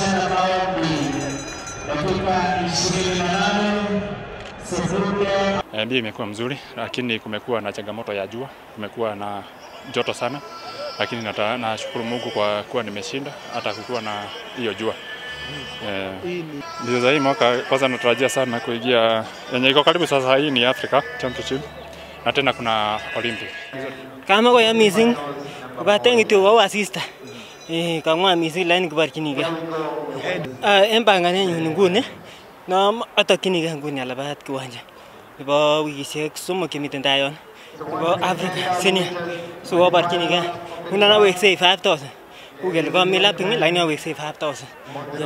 washindi ambao ni dakika ishirini na nane sekunde Eh, Mbio imekuwa mzuri, lakini kumekuwa na changamoto ya jua, kumekuwa na joto sana, lakini nata- nashukuru Mungu kwa kuwa nimeshinda hata kukuwa na hiyo jua. Eh, mbio za hii mwaka kwanza natarajia sana kuingia yenye iko karibu sasa, hii ni Africa Championship na tena kuna Olympic. kama koya missing kobaten kityo kowo asista Eh, kang'wan missing lakini kiborchinigei Ah, en panganenyun nguni no atokyinigei nguni alabat kiwanja nebo wikisiek somok chemiten tai yon nebo Africa senior so aborchinigei ngunon aweksei 5000 uu kele komi lapping lakini aweksei 5000